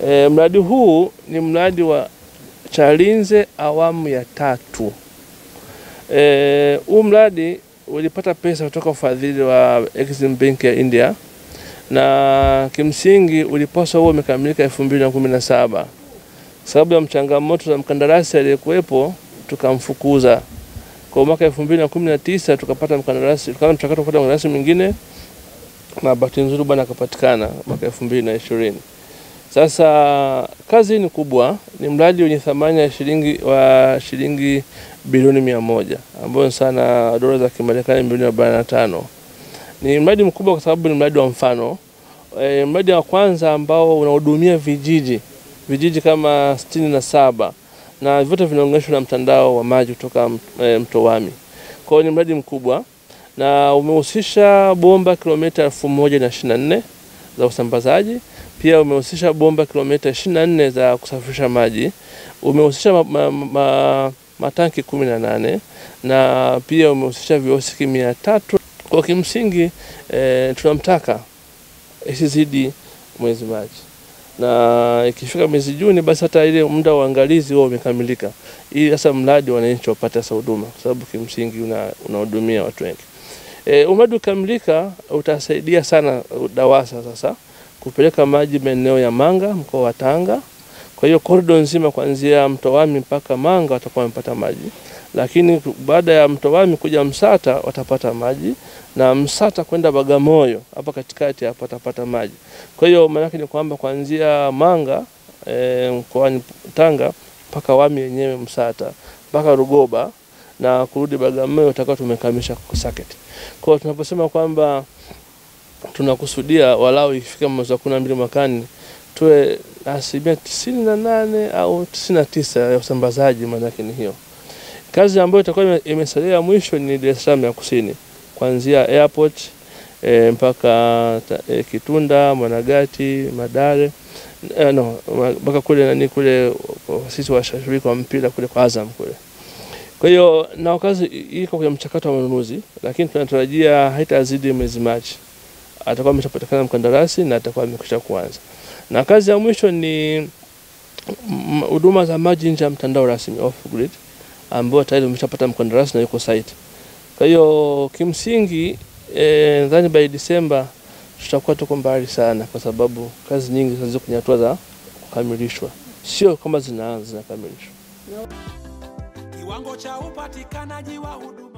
E, mradi huu ni mradi wa Chalinze awamu ya tatu. E, huu mradi ulipata pesa kutoka ufadhili wa Exim Bank ya India na kimsingi ulipaswa huo umekamilika elfu mbili na kumi na saba sababu ya mchangamoto za mkandarasi aliyekuwepo tukamfukuza. Kwa mwaka elfu mbili na kumi na tisa tukapata mkandarasi, tukaanza mchakato kupata mkandarasi mwingine na bahati nzuri bwana akapatikana mwaka elfu mbili na ishirini. Sasa kazi hii ni kubwa, ni mradi wenye thamani ya shilingi wa shilingi bilioni mia moja ambayo ni sana dola za Kimarekani milioni arobaini na tano. Ni mradi mkubwa kwa sababu ni mradi wa mfano. E, mradi wa kwanza ambao unahudumia vijiji vijiji kama sitini na saba na vyote vinaunganishwa na mtandao wa maji kutoka e, mto Wami. Kwa hiyo ni mradi mkubwa na umehusisha bomba kilomita elfu moja na ishirini na nne za usambazaji. Pia umehusisha bomba kilomita ishirini na nne za kusafirisha maji. Umehusisha ma, ma, ma, matanki kumi na nane na pia umehusisha viosiki mia tatu. Kwa kimsingi e, tunamtaka isizidi mwezi Machi na ikifika mwezi Juni basi hata ile muda wa uangalizi huo umekamilika, ili sasa mradi wananchi wapate sasa huduma, kwa sababu kimsingi unahudumia una watu wengi. E, mradi ukamilika utasaidia sana DAWASA sasa kupeleka maji maeneo ya Manga mkoa wa Tanga. Kwa hiyo korido nzima kuanzia Mto Wami mpaka Manga watakuwa wamepata maji, lakini baada ya Mto Wami kuja Msata watapata maji na Msata kwenda Bagamoyo hapa katikati hapa watapata maji. Kwa hiyo maana yake ni kwamba kuanzia Manga e, mkoani Tanga mpaka Wami yenyewe Msata mpaka Rugoba na kurudi Bagamoyo utakuwa tumekamilisha socket. Kwa hiyo tunaposema kwamba tunakusudia walau ikifika mwezi wa kumi na mbili mwakani tuwe asilimia tisini na nane au tisini na tisa ya usambazaji, maana yake ni hiyo. Kazi ambayo itakuwa imesalia mwisho ni Dar es Salaam ya kusini kuanzia airport e, mpaka e, Kitunda, Mwanagati, Madare e, no mpaka kule nani kule sisi washabiki wa mpira kule kwa Azam kule. Kwa hiyo na kazi iko kwenye mchakato wa manunuzi, lakini tunatarajia haitazidi mwezi Machi atakuwa ameshapatikana mkandarasi na atakuwa amekwisha kuanza. Na kazi ya mwisho ni huduma za maji nje ya mtandao rasmi off grid, ambao tayari umeshapata mkandarasi na yuko site. Kwa hiyo kimsingi eh, nadhani by Disemba tutakuwa tuko mbali sana, kwa sababu kazi nyingi ziko kwenye hatua za kukamilishwa, sio kama zinaanza, zinakamilishwa. Kiwango cha upatikanaji wa huduma